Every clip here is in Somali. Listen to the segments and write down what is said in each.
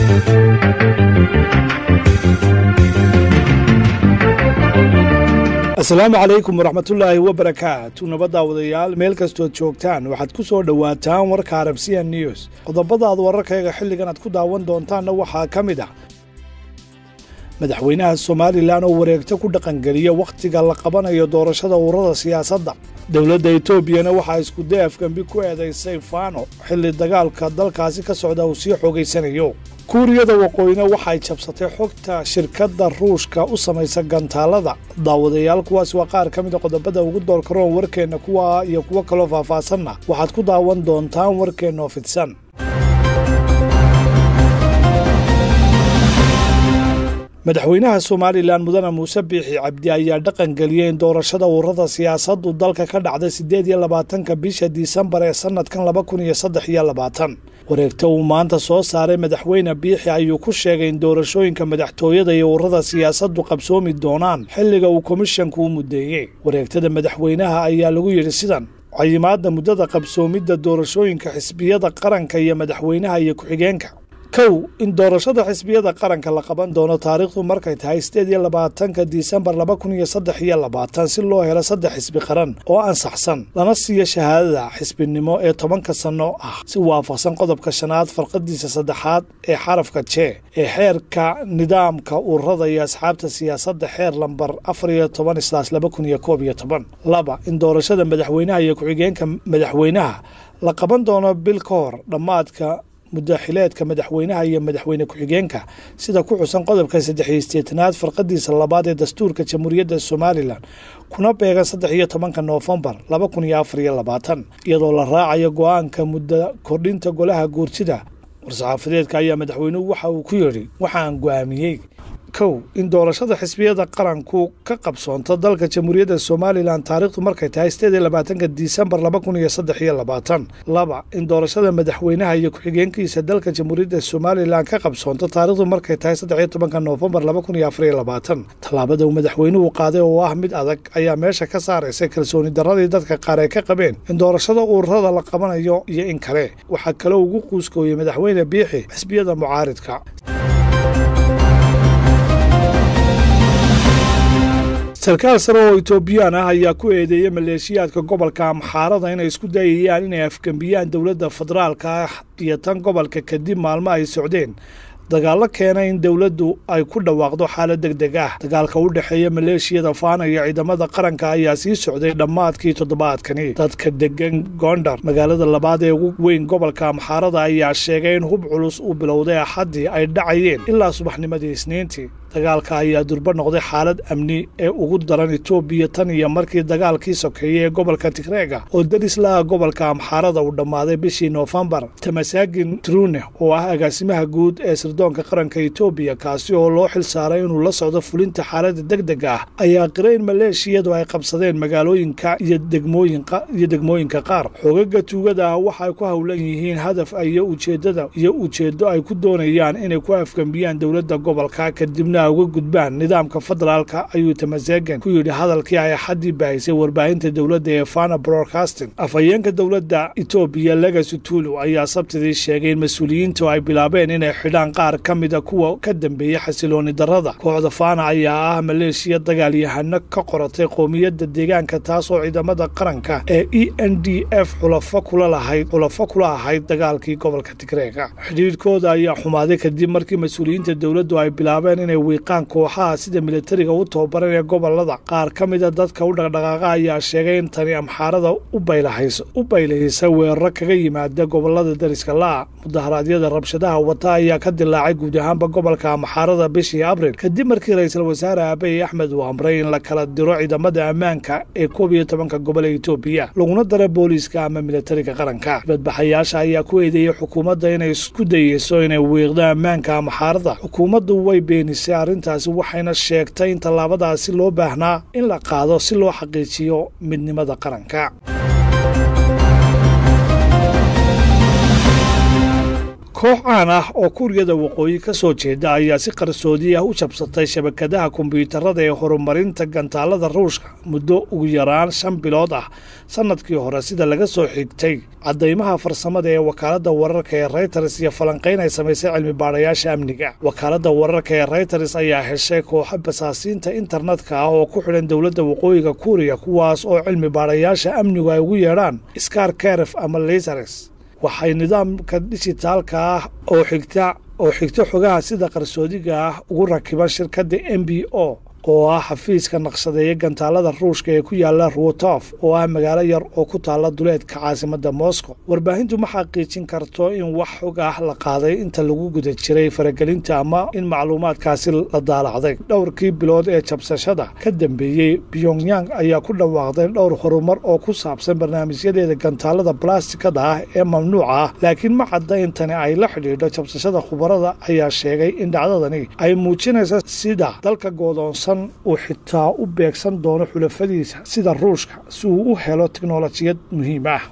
asalaamu calaykum waraxmatullaahi wabarakaatu nabaddaawadayaal meel kastood joogtaan waxaad ku soo dhowaataan warka arabsiya news qodobadaad wararkayga xilligan aad ku daawan doontaanna waxaa ka mid ah madaxweynaha somalilan oo wareegto ku dhaqangeliya wakhtiga la qabanayo doorashada ururada siyaasadda dowladda etoobiyana waxaa iskuday afgembi ku eedaysay faano xilli dagaalka dalkaasi ka socda uu sii xoogaysanayo kuuriyada waqooyina waxay jabsatay xogta shirkadda ruushka u samaysa gantaalada daawadayaal kuwaas waa qaar ka mida qodobada ugu doorkaroon warkeenna kuwa iyo kuwo kaloo faahfaasanna waxaad ku daawan doontaan warkeennoo fidsan madaxweynaha somalilan mudane muuse biixi cabdi ayaa dhaqan geliyey in doorashada ururada siyaasaddu dalka ka dhacda siddeed iyo labaatanka bisha disembar ee sannadkan laba kun iyo saddex iyo labaatan wareegto uu maanta soo saaray madaxweyne biixi ayuu ku sheegay in doorashooyinka madaxtooyada iyo ururada siyaasaddu qabsoomi doonaan xilliga uu komishanku u muddeeyey wareegtada madaxweynaha ayaa lagu yidhi sidan cayimaadda muddada qabsoomidda doorashooyinka xisbiyada qaranka iyo madaxweynaha iyo ku-xigeenka kow in doorashada xisbiyada qaranka la qaban doono taariikhdu markay tahay sideed iyo labaatanka disembar laba kun iyo saddex iyo labaatan si loo helo saddex xisbi qaran oo ansaxsan lana siiyo shahaadada xisbinimo ee tobanka sanno ah si waafaqsan qodobka shanaad farqadiisa saddexaad ee xarafka jee ee xeerka nidaamka ururada iyo asxaabta siyaasadda xeer lambar afar iyo toban islaas laba kun iyo koob iyo toban laba in doorashada madaxweynaha iyo ku-xigeenka madaxweynaha la qaban doono bil ka hor dhammaadka mudaaxileedka madaxweynaha iyo madaxweyne ku-xigeenka sida ku xusan qodobka saddex iyo sideetanaad farqadiisa labaad ee dastuurka jamhuuriyadda somalilan kuna beegan saddex iyo tobanka noofembar laba kun iyo afar iyo labaatan iyadoo la raacayo go-aanka muddo kordhinta golaha guurtida war-saxaafadeedka ayaa madaxweynuhu waxa uu ku yidhi waxaan go-aamiyey kow in doorashada xisbiyada qaranku ka qabsoonto dalka jamhuuriyadda somalilan taariikhdu markay tahay sideed iyo labaatanka disembar laba kun iyo saddex iyo labaatan laba in doorashada madaxweynaha iyo ku-xigeenkiisa dalka jamhuuriyadda somalilan ka qabsoonto taariikhdu markay tahay saddex iyo tobanka noofembar laba kun iyo afar iyo labaatan tallaabada uu madaxweynuhu qaaday oo ah mid adag ayaa meesha ka saaraysa kalsooni darradii dadka qaar ay ka qabeen in doorashada ururada la qabanayo iyo in kale waxaa kaloo ugu quuskooyey madaxweyne biixi xisbiyada mucaaridka sarkaal sare oo etoobiyaan ah ayaa ku eedeeyey maleeshiyaadka gobolka amxaarada inay isku dayayaan inay afgembiyaan dowladda federaalka ah iyo tan gobolka kadib maalmo ay socdeen dagaallo keenay in dowladdu ay ku dhawaaqdo xaalad deg deg ah dagaalka u dhexeeya maleeshiyada faana iyo ciidamada qaranka ayaa sii socday dhammaadkii toddobaadkani dadka degan gondar magaalada labaad ee ugu weyn gobolka amxaarada ayaa sheegay in hub culus uu bilowday axaddii ay dhacayeen ilaa subaxnimadii isniintii dagaalka ayaa durbo noqday xaalad amni ee ugu daran etoobiya tan iyo markii dagaalkii sokeeyey ee gobolka tigreega oo daris laha gobolka amxaarada uu dhammaaday bishii noofembar tamasaagin trune oo ah agaasimaha guud ee sirdoonka qaranka etoobiya kaasi oo loo xil saaray inuu la socdo fulinta xaaladda deg dega ah ayaa qiray in maleeshiyadu ay qabsadeen magaalooyinka iyo degmooyiyo degmooyinka qaar xoogaga tuugada ah waxay ku howlan yihiin hadaf iyo ujeedada iyo ujeeddo ay ku doonayaan inay ku afgembiyaan dowladda gobolka kadibna uga gudbaan nidaamka federaalka ayuu tamasegan ku yidhi hadalkii ay axaddii baahisay warbaahinta dowladda ee fana broadcasting afhayeenka dowladda etoobiya legacy tulu ayaa sabtidii sheegay in mas-uuliyiintu ay bilaabeen inay xidhaan qaar ka mida kuwa ka dambeeyey xasilooni darrada kooxda fana ayaa ah maleeshiya dagaalyahano ka qoratay qoomiyadda deegaanka taasoo ciidamada qaranka ee e n d f xulafo kula lahayd xulafo kula ahayd dagaalkii gobolka tigreega xidhiidhkooda ayaa xumaaday kadib markii mas-uuliyiinta dowladdu ay bilaabeen inay wiiqaan kooxaha sida militariga u tababaran ee gobolada qaar ka mida dadka u dhaqdhaqaaqa ayaa sheegay in tani amxaarada u baylahisa weeraro kaga yimaada gobolada dariska la'a mudaharaadyada rabshadaha wata ayaa ka dilaacay guud ahaanba gobolka amxaarada bishii abril kadib markii ra-iisul wasaare aabey axmed uu amray in la kala diro ciidamada ammaanka ee koob iyo tobanka gobol ee etoobiya laguna dara booliiska ama militariga qaranka dibadbaxayaasha ayaa ku eedeeyey xukuumadda inay isku dayeyso inay wiiqdo ammaanka amxaarada xukuumaddu way beenisay arrintaasi waxayna sheegtay in tallaabadaasi loo baahnaa in la qaado si loo xaqiijiyo midnimada qaranka koox caan ah oo kuuriyada waqooyi ka soo jeeda ayaa si qarsoodi ah u jabsatay shabakadaha kombiyuutarada ee horumarinta gantaalada ruushka muddo ugu yaraan shan bilood ah sannadkii hore sida laga soo xigtay caddaymaha farsamada ee wakaaladda wararka ee reyters iyo falanqayn ay samaysay cilmi baadhayaasha amniga wakaaladda wararka ee reyters ayaa heshay kooxo basaasiinta internetka ah oo ku xidhan dowladda waqooyiga kuuriya kuwaas oo cilmi baadhayaasha amnigu ay ugu yeedhaan skar keref ama lasares waxay nidaamka dijitaalka ah oo xigta oo xigto xogaha sida qarsoodiga ah ugu rakiban shirkadda m b o oo ah xafiiska naqshadeeya gantaalada ruushka ee ku yaala ruotof oo ah magaalo yar oo ku taalla duleedka caasimadda moscow warbaahintu ma xaqiijin karto in wax xog ah la qaaday inta lagu guda jiray faragelinta ama in macluumaadkaasi la daalacday dhowrkii bilood ee jabsashada ka dambeeyey pyongyang ayaa ku dhawaaqday dhowr horumar oo ku saabsan barnaamijyadeeda gantaalada balastikada ah ee mamnuuca ah laakiin ma cadda in tani ay la xidhiidho jabsashada khubarada ayaa sheegay in dhacdadani ay muujinaysa sida dalka goodoonsan uu xitaa u beegsan doono xulafadiisa sida ruushka si uu u helo teknolojiyad muhiim ah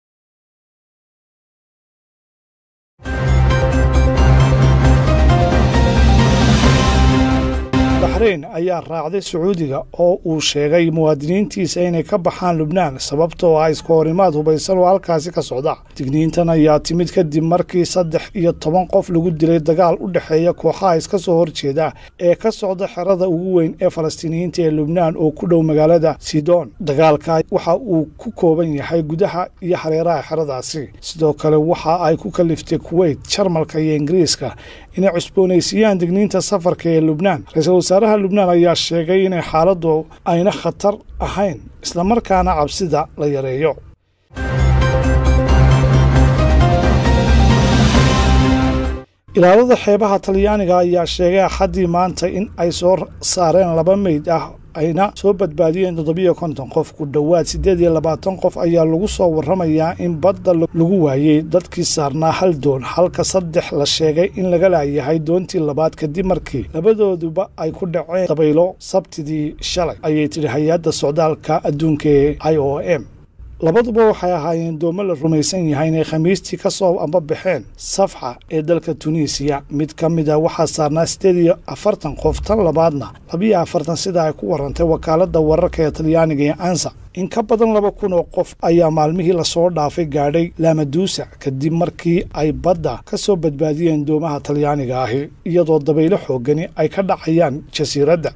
baxreyn ayaa raacday sacuudiga oo uu sheegay muwaadiniintiisa inay ka baxaan lubnaan sababtoo ah iska horimaad hubaysan oo halkaasi ka socda digniintan ayaa timid kadib markii saddex iyo toban qof lagu dilay dagaal u dhexeeya kooxaha iska soo horjeeda ee ka socda xerada ugu weyn ee falastiiniyiinta ee lubnaan oo ku dhow magaalada sidon dagaalka waxa uu ku kooban yahay gudaha iyo hareeraha xeradaasi sidoo kale waxa ay ku kaliftay kuweyt jarmalka iyo ingiriiska inay cusboonaysiiyaan digniinta safarka ee lubnaan ra-iisul wasaaraha lubnaan ayaa sheegay inay xaaladdu ayna khatar ahayn islamarkaana cabsida la yareeyo ilaalada xeebaha talyaaniga ayaa sheegay axaddii maanta in ay soo saareen laba meyd ah ayna soo badbaadiyeen toddobiyo konton qof ku dhowaad siddeed iyo labaatan qof ayaa lagu soo warramayaa in badda lagu waayey dadkii saarnaa hal doon halka saddex la sheegay in laga laayahay doontii labaad kadib markii labadooduba ay ku dhaceen dabaylo sabtidii shalay ayay tidhi hay-adda socdaalka adduunka ee i o m labaduba waxay ahaayeen doomo la rumaysan yahay inay khamiistii ka soo ambabaxeen safxa ee dalka tunisiya mid ka mid a waxaa saarnaa siddeed iyo afartan qof tan labaadna labiyo afartan sida ay ku warantay wakaaladda wararka ee talyaaniga ee ansa in ka badan laba kun oo qof ayaa maalmihii lasoo dhaafay gaadhay lamaduusa kadib markii ay badda ka soo badbaadiyeen doomaha talyaaniga ahi iyadoo dabaylo xoogani ay ka dhacayaan jasiiradda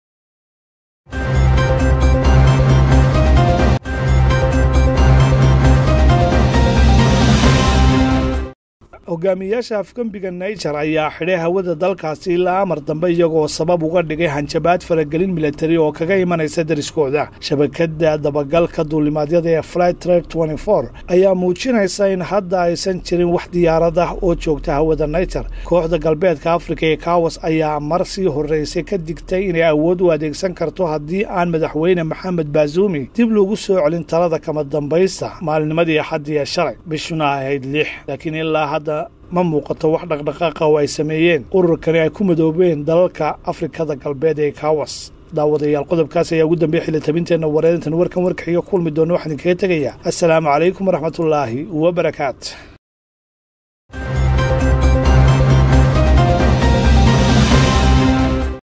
hogaamiyayaasha afgembiga naijer ayaa xidhay hawada dalkaasi ilaa amar dambe iyagoo sabab uga dhigay hanjabaad faragelin militari oo kaga imanaysa dariskooda shabakada dabagalka duulimaadyada ee flight trade ayaa muujinaysa in hadda aysan jirin wax diyaarad ah oo joogta hawada naijer kooxda galbeedka afrika ee kawas ayaa mar sii horreysay ka digtay inay awood u adeegsan karto haddii aan madaxweyne maxamed baazumi dib loogu soo celin talada kama dambaysta maalinimadii axaddii ee shalay bishuna ahayd lix laakiin ilaa hadda ma muuqato wax dhaqdhaqaaqa oo ay sameeyeen ururkani ay ku madoobeen dalalka afrikada galbeed ee kawas daawadayaal qodobkaas ayaa ugu dambeya xili tabinteenna wareedintan warkan warkaxiga kulmi doona waxaan idinkaga tegayaa assalaamu calaykum waraxmatullaahi wabarakaat